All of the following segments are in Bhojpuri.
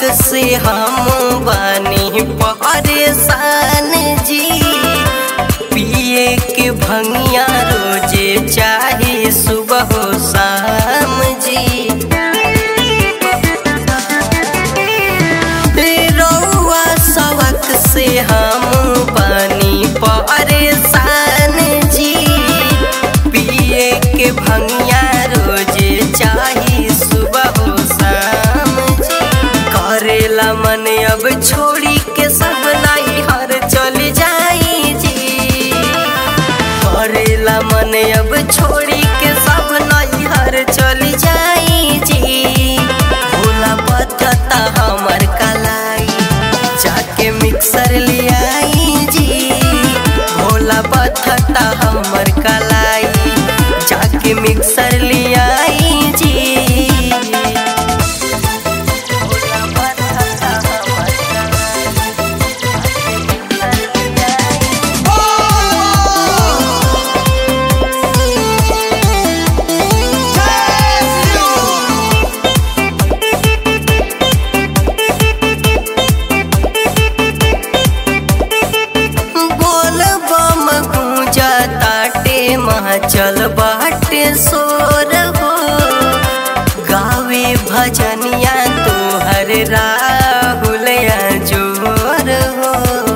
से हम बानी परेशान जी पिए के भंगिया रोजे चाहे सुबह हो शाम जी रउआ सवक से हम बानी परेशान जी पिए के भंगिया रोजे चाही सुबह हो शाम जी करेला मन अब छोड़ी के सब नहीं हर चल जाई जी करेला मन अब छोड़ी के सब नहीं हर चल जाई जी भोला बतता हमर कलाई जाके मिक्सर ले आई जी भोला बतता हमर कलाई जाके मिक्सर ले आई जी भोला बतता हमर बोल बम गूंजा ताटे चल बाटे सोर हो गावे भजनिया तोहर राहुल जोर हो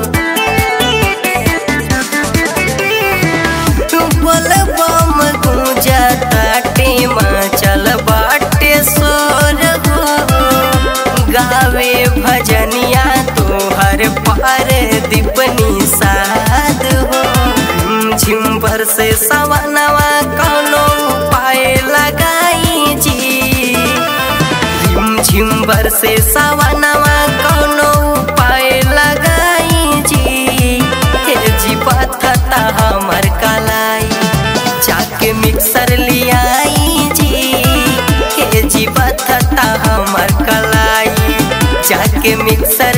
बोल बम गूंजा ताटे चल बाटे सोर हो गावे भजनिया तोहर पार दीपनी साध हो झिम भर से सवनवा कौनो पाए लगाई जी झिम भर से सवनवा कौनो पाए लगाई जी हे जी पथता हमर कलाई जाके मिक्सर लियाई जी हे जी पथता हमर कलाई जाके मिक्सर